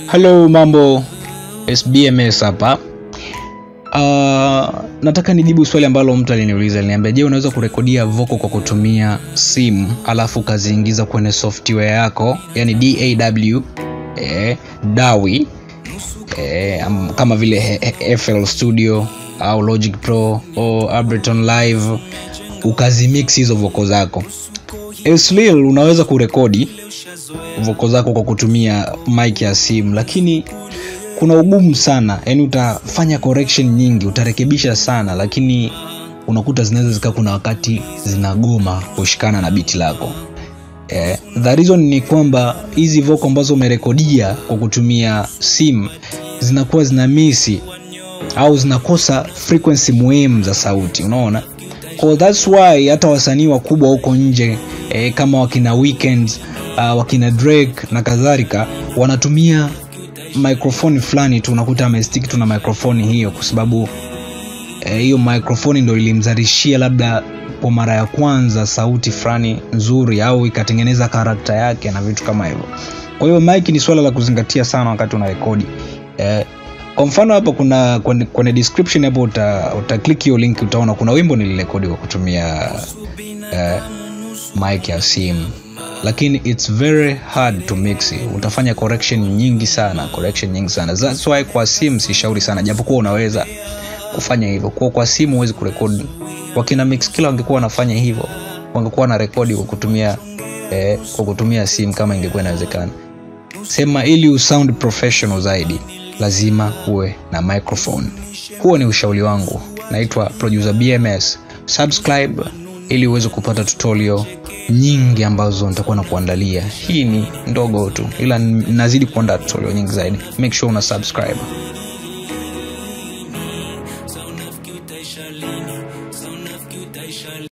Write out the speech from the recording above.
Hello, mambo SBMS hapa. Uh, nataka nijibu swali ambalo mtu aliniuliza, aliniambia, je, unaweza kurekodia vocal kwa kutumia simu alafu ukaziingiza kwenye software yako, yani DAW eh, DAWI eh, am- kama vile he- he- FL Studio au Logic Pro au Ableton Live ukazimix hizo voko zako. Eslil unaweza kurekodi voko zako kwa kutumia mic ya simu, lakini kuna ugumu sana, yani utafanya correction nyingi, utarekebisha sana, lakini unakuta zinaweza zika kuna wakati zinagoma kushikana na biti lako. Eh, the reason ni kwamba hizi voko ambazo umerekodia kwa kutumia simu zinakuwa zina misi au zinakosa frequency muhimu za sauti unaona Kwa that's why hata wasanii wakubwa huko nje eh, kama wakina Weeknd uh, wakina Drake na kadhalika wanatumia microphone fulani tu unakuta amestick tu na microphone hiyo kwa sababu eh, hiyo microphone ndo ilimzalishia labda kwa mara ya kwanza sauti fulani nzuri au ikatengeneza karakta yake na vitu kama hivyo kwa hiyo mic ni swala la kuzingatia sana wakati una rekodi eh, kwa mfano hapa kuna kwenye, kwenye description hapo uta, uta click hiyo link utaona kuna wimbo nilirekodi kwa kutumia eh, mic ya simu lakini it's very hard to mix it. utafanya correction nyingi sana correction nyingi sana that's why kwa simu sishauri sana japokuwa unaweza kufanya hivyo kwa kwa simu huwezi kurekodi wakina mix kila wangekuwa wanafanya hivyo wangekuwa na rekodi kwa kutumia eh, kwa kutumia simu kama ingekuwa inawezekana sema ili usound professional zaidi lazima uwe na microphone huo ni ushauri wangu naitwa producer bms subscribe ili uweze kupata tutorial nyingi ambazo nitakuwa na kuandalia hii ni ndogo tu ila nazidi kuandaa tutorial nyingi zaidi make sure una subscribe